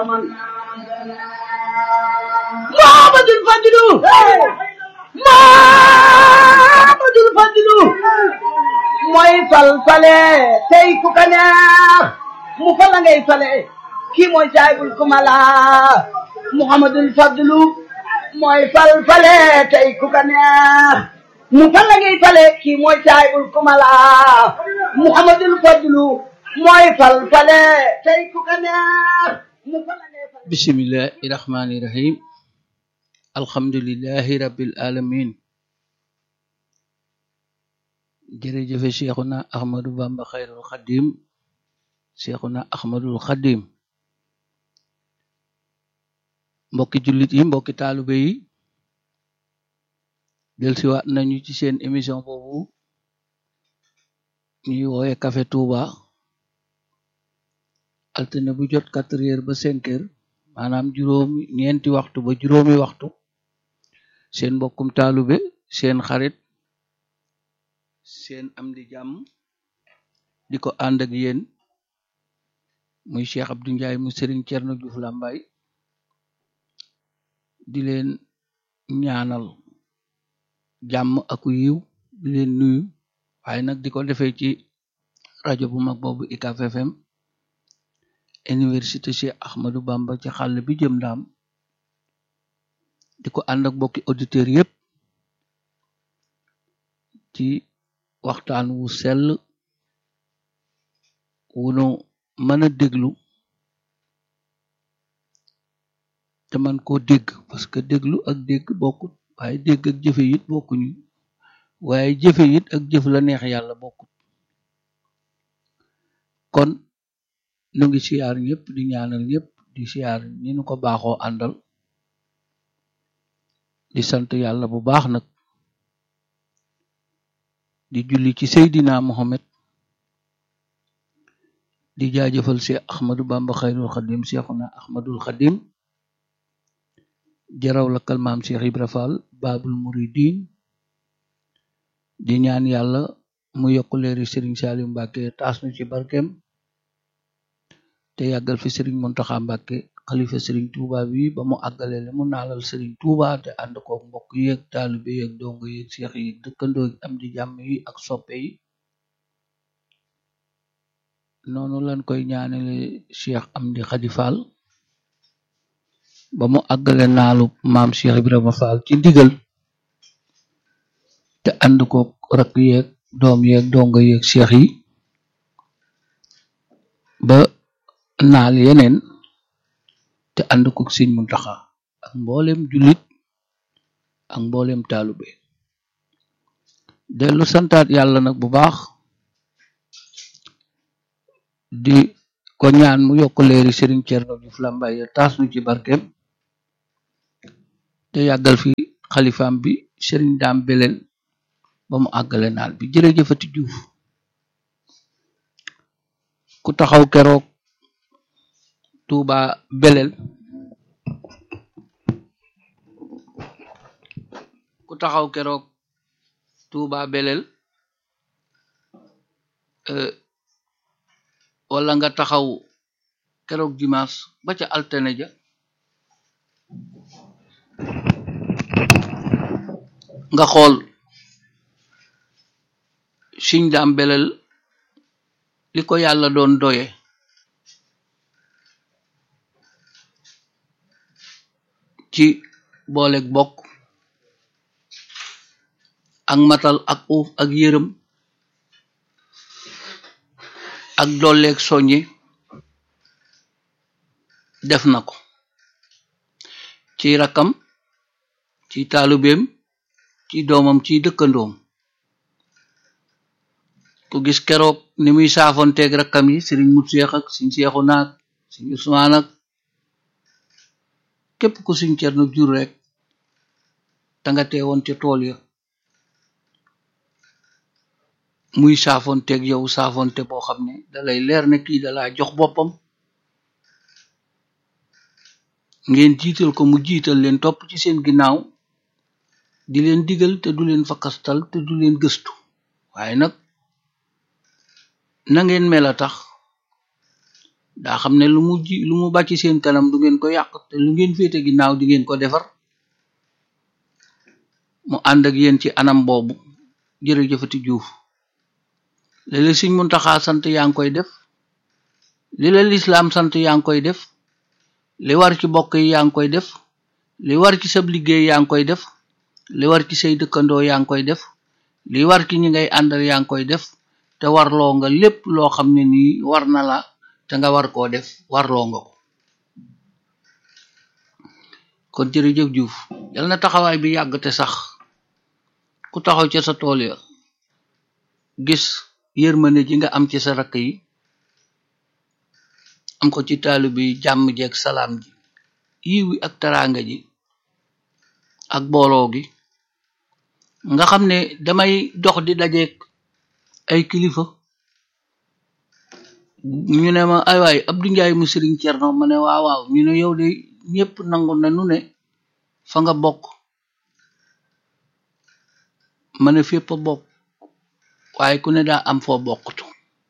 Muhammadul Fadilu Muhammadul Fadilu mooy fal fale tey ku ka neex mu fala ngay fale kii mooy saahibul kumala Muhammadul Fadilu mooy fal fale tey ku ka neex mu fala ngay fale kii mooy saahibul kumala Muhammadul Fadilu mooy fal fale tey ku ka neex mu fala ngay fale bismillahi rahmani rahim alhamdulillahi rabbil alamin jërëjëfe cheikhuna ahmadu bamba xayrul xadim cheikhuna ahmadul xadim mbokki jullit yi mbokki taalube yi delsiwaat nañu ci seen émission boobu ñuy woowe café touba altine bu jot quatre heures ba cinq heures maanaam juróomi ñeenti waxtu ba juróomi waxtu seen mbokkum taalube seen xarit seen am di jàmm di ko ànd ak yéen muy Cheikh Abdou Ndiaye mu Serigne Thierno Diouf Lambaye di leen ñaanal jàmm aku yiw di leen nuyu waaye nag di ko defee ci rajo bu mag boobu UCAB FM université Cheikh Ahmadou Bamba ci xàll bi jëm ndaam di ko ànd ak mbokki auditeur yépp ci waxtaan wu sell wunu mën a déglu te man koo dégg parce que déglu ak dégg bokkut waaye dégg ak jëfe it bokkuñu waaye jëfe it ak jëf la neex yàlla bokkut kon nu ngi siyaar ñëpp di ñaanal ñëpp di siyaar ñi nu ko baaxoo àndal di sant yàlla bu baax nag di julli ci Seydina Mohamed di jaajëfal Cheikh Ahmadou Bamba xayrul xadim Cheikhuna Ahmadul xadim jaraw la kalmaam Cheikh Ibra Fall Babul Muridin di ñaan yàlla mu yokk leeri Serigne Salim Mbacke taas nu ci barkeem te yàggal fi Serigne Mountakha Mbacke xalifa Serigne Touba bi ba mu àggale le mu naalal Serigne Touba te ànd kook mbokk yeeg taalibe yeeg dongo yeeg seex yi dëkkandoo yi am di jàmm yi ak soppe yi noonu lañ koy ñaanale Cheikh Amdi Khady Fall ba mu àggale naalu maam Cheikh Ibrahima Fall ci ndigal te ànd kook rakk yeeg doom yeeg dongo yeeg seex yi ba naal yeneen te ànd ko Sëñ Muntaxa ak mboolem jullit ak mboolem taalube dellu santaat yàlla nag bu baax di ko ñaan mu yokk leeri Serigne Thierno Diouf Lambaye taas nu ci barkeem te yàggal fi xalifaam bi Serigne Daam Belel ba mu àggale naal bi jërëjëfati Diouf ku taxaw keroog Touba Belel ku taxaw keroog Touba Belel wala nga taxaw keroog dimanche ba ca altine ja nga xool Sëñ Daam Belel li ko yàlla doon doye ci booleeg bokk ak matal ak uuf ak yërëm ak dolleeg soññe def na ko ci rakkam ci taalubeem ci doomam ci dëkkandoom ku gis keroog ni muy saafonteeg rakkam yi sëriñ mut seex ak siñ seexu naag siñ usmaan ak képp ku siñ cernu jur rek te nga teewoon ca tool ya muy saafonteeg yow saafonte boo xam ne dalay leer ne kii dalaa jox boppam ngeen jiital ko mu jiital leen topp ci seen ginnaaw di leen digal te du leen fakastal te du leen gëstu waaye nag na ngeen mel a tax daa xam ne lu mu ji lu mu bàcc seen kanam du ngeen ko yàq te lu ngeen féete ginnaaw di ngeen ko defar mu ànd ak yéen ci anam boobu jërëjëfati juuf li la Sëñ Muntaxa sant yaa ngi koy def li la lislaam sant yaa ngi koy def li war ci bokk yi yaa ngi koy def li war ci sab liggéey yaa ngi koy def li war ci say dëkkandoo yaa ngi koy def li war ci ñi ngay àndal yaa ngi koy def te warloo nga lépp loo xam ne nii war na la te nga war koo def warloo nga ko kon jërëjëf Juuf yal na taxawaay bi yàgg te sax ku taxaw ca sa tool ya gis yërmande ji nga am ci sa rakk yi am ko ci taalu bi jàmm jeeg salaam ji yiw wi ak taraanga ji ak booloo gi nga xam ne damay dox di dajeeg ay kilifa ñu ne ma ay waay Abdou Ndiaye mu Sëriñ Cerno ma ne waaw waaw ñu ne yow de ñépp nangu na nu ne fa nga bokk ma ne fépp a bokk waaye ku ne daa am foo bokkutu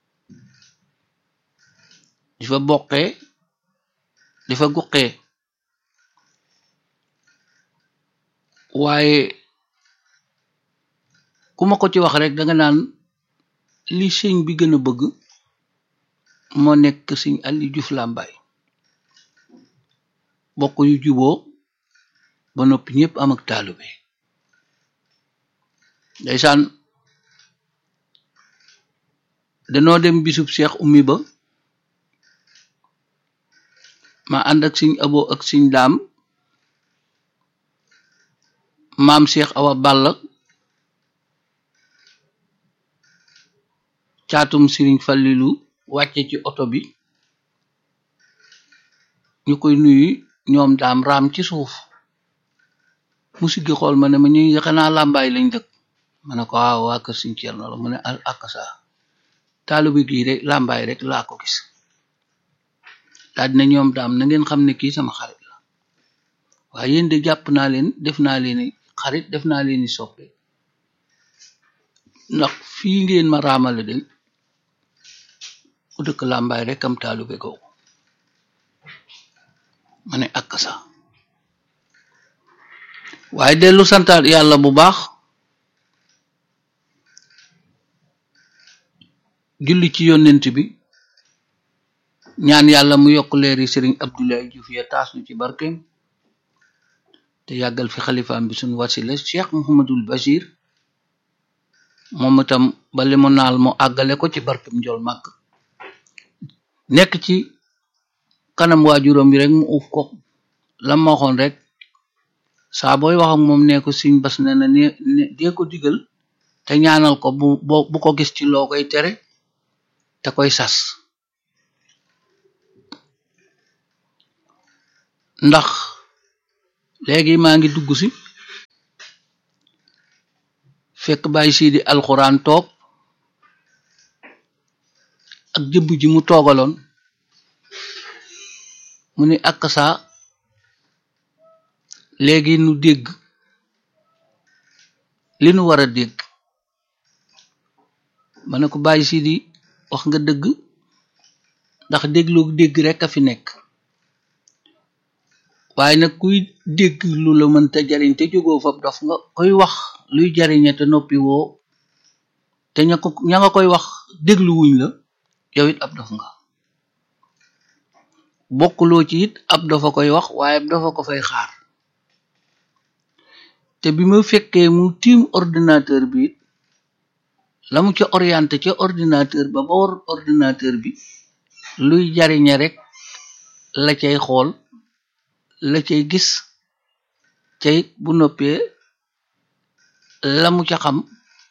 di fa bokkee di fa guqee waaye ku ma ko ci wax rek danga naan li sëñ bi gën a bëgg moo nekk sëñ Aliou Diouf Lambaye bokk yu juboo ba noppi ñëpp am ak taalube ndeysaan danoo dem bisub Cheikh Oumy ba ma ànd ak sëñ abo ak sëñ daam maam Cheikh Awa Balla caatum Sëriñ Fallilu wàcce ci oto bi ñu koy nuyu ñoom daam raam ci suuf mu siggi xool ma ne ma ñu xanaa làmbaay lañ dëkk ma ne ko waaw waa kër Sëriñ Cerno la mu ne al akasa taalibe gii rek làmbaay rek laa ko gis daal dina ñoom daam na ngeen xam ne kii sama xarit la waaye yéen de jàpp naa leen def naa leeni xarit def naa leeni soppe ndax fii ngeen ma raamale de ku dëkk làmbaay rek am taalube googu ma ne ak sa waaye dellu santaat yàlla bu baax julli ci yonent bi ñaan yàlla mu yokk leeri sëriñ Abdoulaye Diouf ya taas nu ci barkeem te yàggal fi xalifaam bi suñ wasila Cheikh Mouhamadul Bachir moom itam ba li mu naal mu àggale ko ci barkeem njol màkk nekk ci kanam waajuram bi rek mu uuf ko la ma waxoon rek saa booy wax ak moom nee ko siñ bas ne na ne dee ko digal te ñaanal ko bu bu ko gis ci loo koy tere te koy sas ndax léegi maa ngi dugg si fekk bàyyi sii di alxuraan toog ak jëbb ji mu toogaloon mu ni ak saa léegi nu dégg li nu war a dégg ma ne ko bàyyi sii di wax nga dëgg ndax déglu dégg rek a fi nekk waaye nag kuy dégg lu la mënta jariñ te jógoo fab dof nga koy wax luy jariñe te noppi woo te ña ko ña nga koy wax déglu wuñ la yow it ab dof nga bokkuloo ci it ab dofa koy wax waaye ab dofa ko fay xaar te bi ma fekkee mu tiim ordinateur bi it la mu ca orienté ca ordinateur ba ba war ordinateur bi luy jariñe rek la cay xool la cay gis cay bu noppee la mu ca xam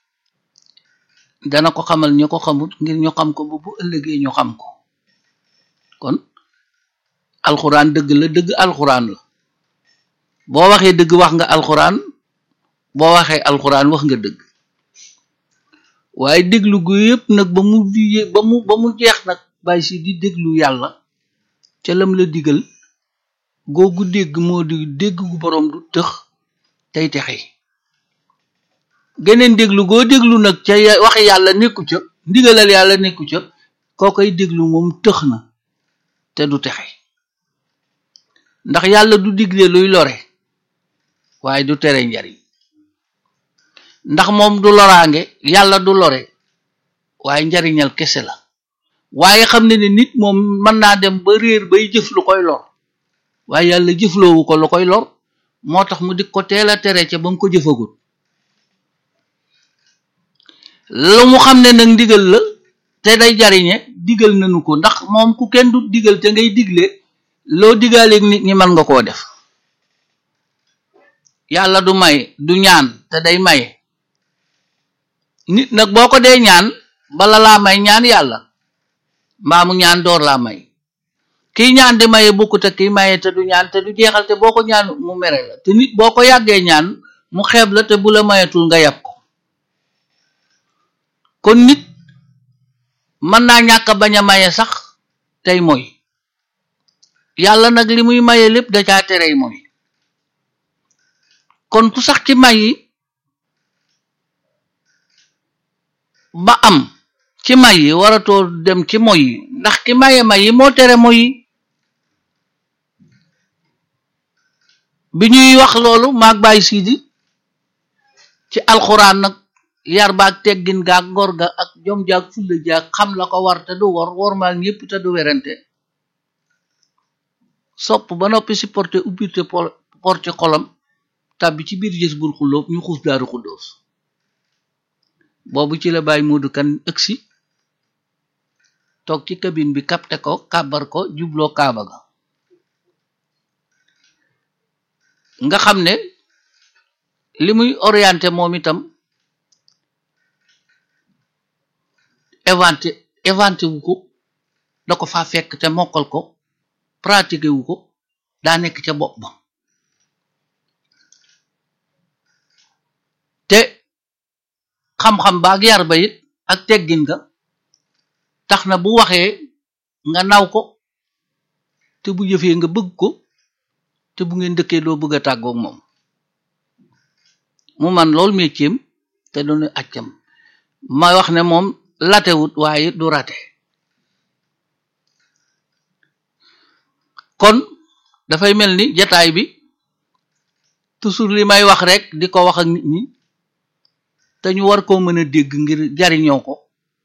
dana ko xamal ñu ko xamut ngir ñu xam ko bu bu ëllëgee ñu xam ko kon alxuraan dëgg la dëgg alxuraan la boo waxee dëgg wax nga alxuraan boo waxee alxuraan wax nga dëgg waaye déglu gu yëpp nag ba mu ba mu ba mu jeex nag bàyyi si di déglu yàlla ca lam la digal googu dégg moo di dégg gu boroom du tëx tey texe geneen déglu goo déglu nag ca wax yàlla nekku ca ndigalal yàlla nekku ca koo koy déglu moom tëx na te du texe ndax yàlla du digle luy lore waaye du tere njariñ ndax moom du loraange yàlla du lore waaye njariñal kese la waaye xam ne ne nit moom mën naa dem ba réer bay jëf lu koy lor waaye yàlla jëfloowu ko lu koy lor moo tax mu di ko teel a tere ca ba mu ko jëfagut lu mu xam ne nag ndigal la te day jariñe digal nañu ko ndax moom ku kenn du digal te ngay digle loo digaaleeg nit ñi mën nga koo def yàlla du may du ñaan te day maye nit nag boo ko dee ñaan bala laa may ñaan yàlla mbaa mu ñaan door laa may kiy ñaan di maye bokkut ak kiy maye te du ñaan te du jeexal te boo ko ñaan mu mere la te nit boo ko yàggee ñaan mu xeeb la te bu la mayetul nga yàpp ko kon nit mën naa ñàkk bañ a maye sax tey mooy yàlla nag li muy maye lépp da caa terey mooy kon ku sax ci may yi ba am ci may yi waratoo dem ci moy yi ndax ki maye may yi moo tere moy yi bi ñuy wax loolu maag bàyyi siidi ci alxuraan nag yar baag teggin gaag ngor ga ak jom jaag fulla jaag xam la ko war te du wor wormaal ñépp te du werante sopp ba noppi si porté ubbite porte xolam tàbbi ci biir jës bul xulloob ñu xuus daaru xuddoos boobu ci la bàyyi moodu kan ëgsi toog ci cabine bi kapte ko kàbbar ko jubloo kaaba ga nga xam ne li muy orienté moom itam éventé éventé wu ko da ko faa fekk te mokkal ko pratiqué wu ko daa nekk ca bopp ba te xam-xam baag yar ba it ak teggin nga tax na bu waxee nga naw ko te bu jëfee nga bëgg ko te bu ngeen dëkkee doo bëgg a tàggoog moom mu man lool métier te doonu accam ma wax ne moom latewut waaye du rate kon dafay mel ni jataay bi toujours li may wax rek di ko wax ak nit ñi te ñu war koo mën a dégg ngir jariñoo ko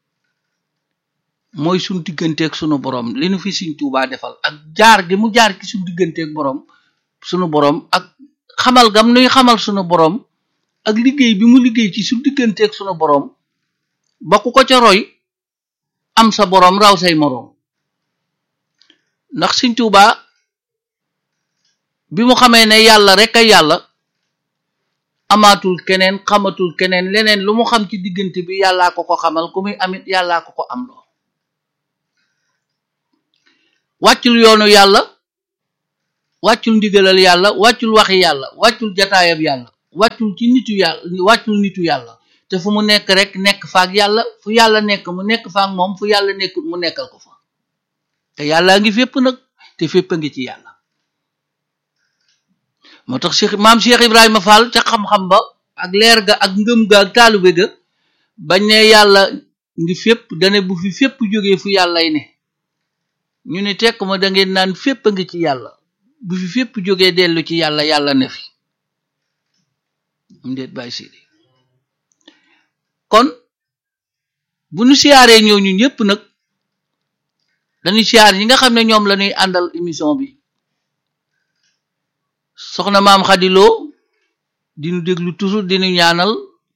mooy suñ digganteeg sunu borom li nu fi Sëriñ Tuubaa defal ak jaar gi mu jaar ki suñ digganteeg borom sunu borom ak xamal gam nuy xamal sunu borom ak liggéey bi mu liggéey ci suñ digganteeg sunu borom ba ku ko ca roy am sa borom raw say moroom ndax Sëriñ Tuubaa bi mu xamee ne yàlla rek ay yàlla amaatul keneen xamatul keneen leneen lu mu xam ci diggante bi yàllaa ko ko xamal ku muy amit yàllaa ko ko am loo wàccul yoonu yàlla wàccul ndigalal yàlla wàccul waxi yàlla wàccul jataayab yàlla wàccul ci nitu yàlla wàccul nitu yàlla te fu mu nekk rek nekk faak yàlla fu yàlla nekk mu nekk faak moom fu yàlla nekkul mu nekkal ko fa te yàllaa ngi fépp nag te fépp a ngi ci yàlla moo tax Cheikh maam Cheikh Ibrahima Fall ca xam-xam ba ak leer ga ak ngëm ga ak taalube ga bañ ne yàlla ngi fépp dane bu fi fépp jógee fu yàllay ne ñu ne tekk ma da ngeen naan fépp a ngi ci yàlla bu fi fépp jógee dellu ci yàlla yàlla ne fi am déet bàyyi sidi kon bu nu siyaaree ñooñu ñëpp nag dañuy siyaar ñi nga xam ne ñoom la ñuy àndal émission bi soxna maam xadiloo dinu déglu toujours dinu ñaanal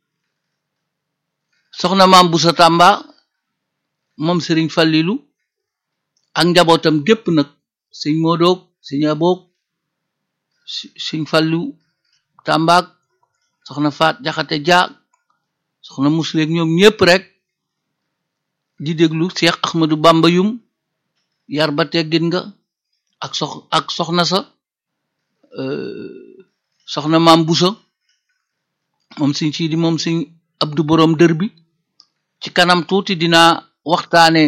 soxna maam busa tàmba moom sëriñ fallilu ak njabootam gépp nag sëñ moodoog sëñ aboog sëñ fallu tàmbaak soxna faat jaxate jaag soxna musleeg ñoom ñépp rek di déglu Cheikh Ahmadou Bamba yum yar ba teggin nga ak sox ak soxna sa soxna maam busa moom sëñ siidi moom sëñ abdu boroom dër bi ci kanam tuuti dinaa waxtaane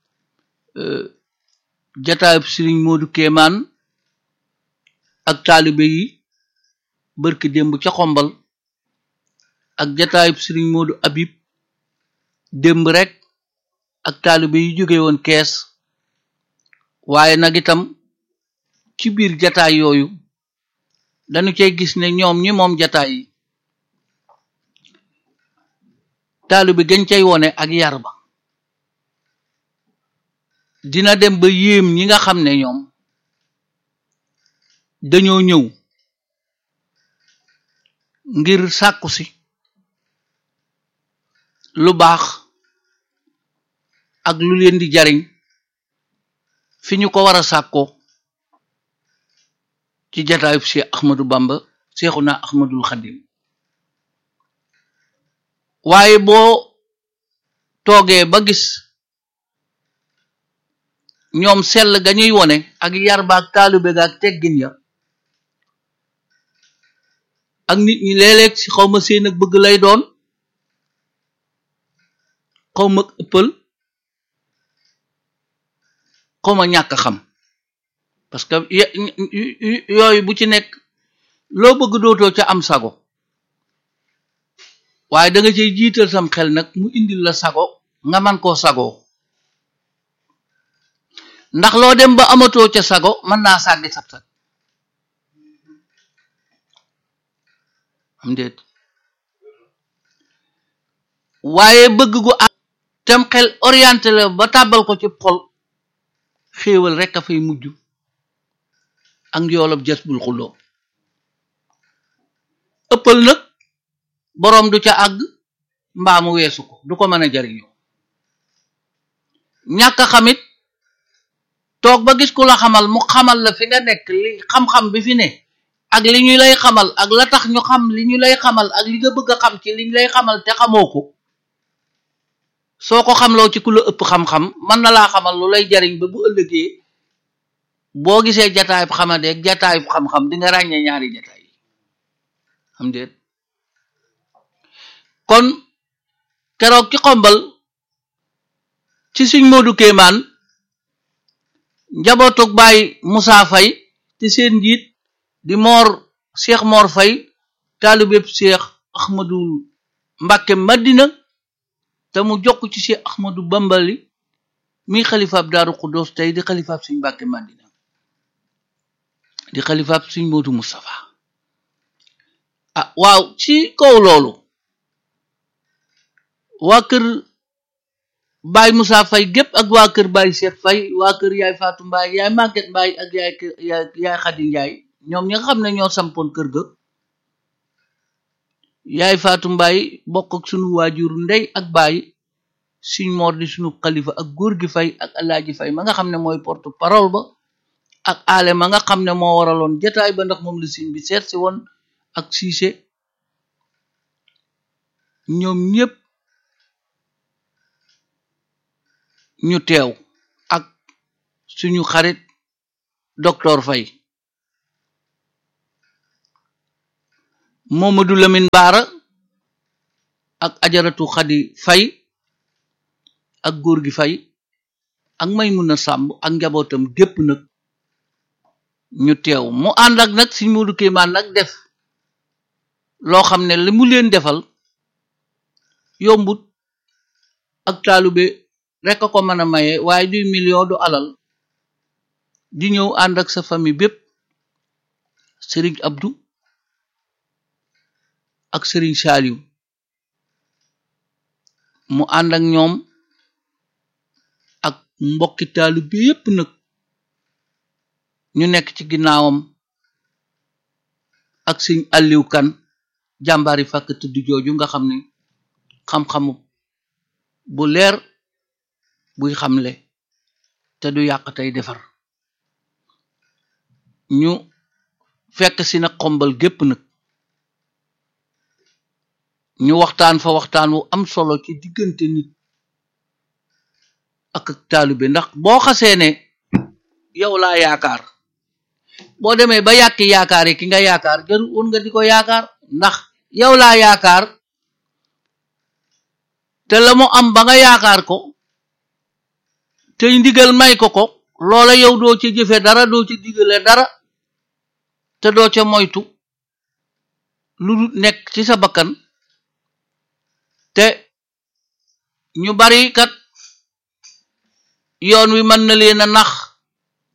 jataayub sëriñ moodu kéemaan ak taalibe yi bërki démb ca xombal ak jataayub sëriñ moodu abib démb rek ak taalibe yi jóge woon kees waaye nag itam ci biir jataay yooyu dañu cay gis ne ñoom ñi moom jataay yi taalu bi gën cay wone ak yar ba dina dem ba yéem ñi nga xam ne ñoom dañoo ñëw ngir sàkku si lu baax ak lu leen di jariñ fi ñu ko war a sàkkoo ci jataayub Cheikh Ahmadou Bamba Seexuna Ahmadul Xadim waaye boo toogee ba gis ñoom sell ga ñuy wone ak yar ba ak taalube ga ak teggin ya ak nit ñi léeg-léeg ci xawma seen ak bëgg lay doon xawma ëppal xawma ñàkk xam parce que yooyu bu ci nekk loo bëgg dootoo ca am sago waaye da nga cay jiital sam xel nag mu indil la sago nga man koo sagoo ndax loo dem ba amatoo ca sago mën naa sàggi sab sag am déet waaye bëgg gu am tem xel orienté la ba tàbbal ko ci xol xéewal rek a fay mujj ak yoolab jas bul xulloo ëppal nag boroom du ca àgg mbaa mu weesu ko du ko mën a jariñoo ñàkk xamit toog ba gis ku la xamal mu xamal la fi nga nekk li xam-xam bi fi ne ak li ñu lay xamal ak la tax ñu xam li ñu lay xamal ak li nga bëgg a xam ci li ñu lay xamal te xamoo ko soo ko xamloo ci ku la ëpp xam-xam mën na laa xamal lu lay jariñ ba bu ëllëgee boo gisee jataayub xamadeeg jataayub xam-xam di nga ràññee ñaari jataay yi xam déet kon keroog ci xombal ci suñ Moodu Kéemaan njabootug baay Musaa Fay te seen njiit di moor Cheikh Mor Fay taalibeb Cheikh Ahmadul Mbàkke Madina te mu jokk ci Cheikh Ahmadu Bambali mi xalifaab Daaru Xuddoos tey di xalifaab suñ Mbàkke Madina di xalifaab suñ Moodu Mustafa ah waaw ci kaw loolu waa kër Baay Musaa Fay gépp ak waa kër Baay Cheikh Fay waa kër yaay Faatu Mbaay yaay Màgget Mbaay ak yaay yaay Xadi Njaay ñoom ñi nga xam ne ñoo sampoon kër ga yaay Faatu Mbaay bokk ak sunu waajur ndey ak baay suñ moor di sunu xalifa ak góor gi fay ak alaaji fay ma nga xam ne mooy porte parole ba ak aale ma nga xam ne moo waraloon jataay ba ndax moom la siñ bi seet si woon ak siise ñoom ñépp ñu teew ak suñu xarit docteur Fay Momadou Lamine Baara ak ajaratu Xadi Fay ak góor gi Fay ak Maymuna Sàmb ak njabootam gépp nag ñu teew mu ànd ak nag Sëñ Moodu Kéemaan nag def loo xam ne li mu leen defal yombut ak taalube rekk a ko mën a maye waaye duy million du alal di ñëw ànd ak sa famille bépp Sëriñ Abdu ak Sëriñ Saaliw mu ànd ak ñoom ak mbokki taalube yépp nag ñu nekk ci ginnaawam ak Sëriñ Aliw Kan jàmbaari fàkk tëdd jooju nga xam ne xam-xamu bu leer buy xamle te du yàq tey defar ñu fekk si nag xombal gépp nag ñu waxtaan fa waxtaan wu am solo ci diggante nit ak ak taalibe ndax boo xasee ne yow laa yaakaar boo demee ba yàqi yaakaar yi ki nga yaakaar jarul woon nga di ko yaakaar ndax yow laa yaakaar te la mu am ba nga yaakaar ko tey ndigal may ko ko loola yow doo ci jëfe dara doo ci digale dara te doo ca moytu lu nekk ci sa bakkan te ñu bari kat yoon wi mën na leen a nax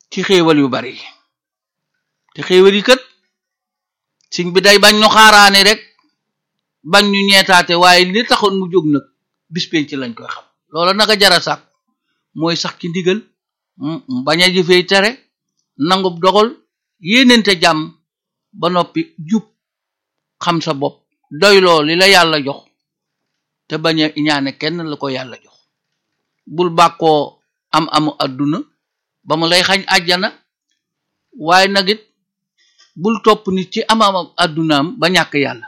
ci xéewal yu bari te xéewal yi kat sëñ bi day bañ ñu xaaraane rek bañ ñu ñeetaate waaye li taxoon mu jóg nag bis penc lañ koy xam loola naka jara sax mooy sax ci ndigal bañ a jëfee tere nangub dogal yéenente jàmm ba noppi jub xam sa bopp doyloo li la yàlla jox te bañ a ñaane kenn la ko yàlla jox bul bàkkoo am amu àdduna ba mu lay xañ àjjana waaye nag it bul topp nit ci am am àddunaam ba ñàkk yàlla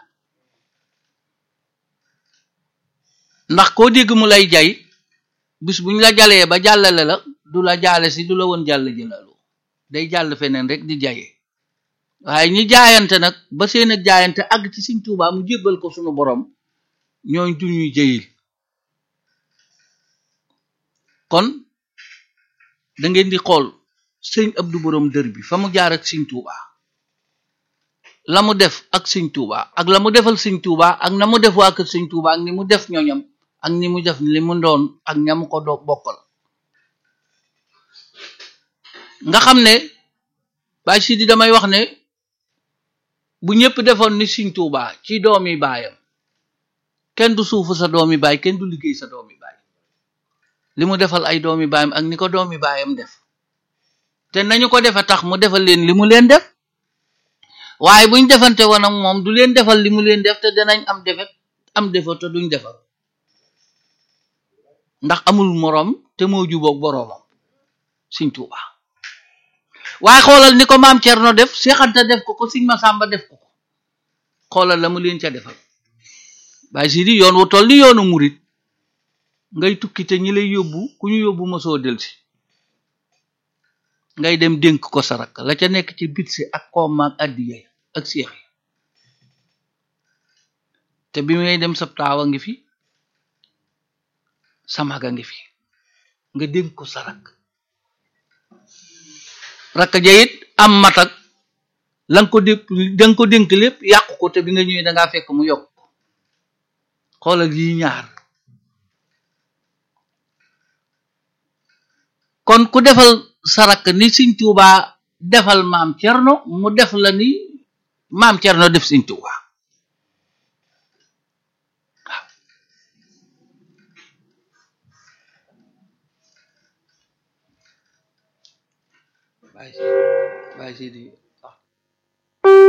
ndax koo dégg mu lay jay bis buñ la jalee ba jàllale la du la jaale si du la woon jàll jëlalu day jàll feneen rek di jaye waaye ñi jaayante nag ba seen ak jaayante àgg ci Sëñ Tuubaa mu jébbal ko sunu borom ñooñ du ñuy jëyil kon da ngeen di xool sëñ Abdu borom dër bi fa mu jaar ak Sëñ Tuubaa la mu def ak Sëñ Tuubaa ak la mu defal Sëñ Tuubaa ak na mu def waa kër Sëñ Tuubaa ak ni mu def ñoñam ak ni mu def li mu doon ak ñam ko doo bokkal nga xam ne Baay Sidi damay wax ne bu ñëpp defoon ni Sëñ Tuubaa ci doomi baayam kenn du suufu sa doomi baay kenn du liggéey sa doomi baay li mu defal ay doomi baayam ak ni ko doomi baayam def te nañu ko defe tax mu defal leen li mu leen def waaye buñ defante woon ak moom du leen defal li mu leen def te danañ am defet am defet te duñ defal ndax amul moroom te moo juboog boroomam Sëñ Tuubaa waaye xoolal ni ko maam Cerno def seexanta def ko ko Sëñ Masamba def ko ko xoolal la mu leen ca defal Baay Sidi yoon wu toll ni yoonu murit ngay tukki te ñi lay yóbbu ku ñu yóbbu mosoo delsi ngay dem dénk ko sarak la ca nekk ci bit si ak koom ak addiya ak seex yi te bi ngay dem sab taawa ngi fi sa maga ngi fi nga dénk ko sarak rakk ja it am matak la nga ko dépp da nga ko dénk lépp yàqu ko te bi nga ñëwee dangaa fekk mu yokk ko xoolal yi ñaar kon ku defal sarak ni Sëñ Tuubaa defal maam Cerno mu def la ni maam Cerno def Sëñ Tuubaa waaw Baay Sidi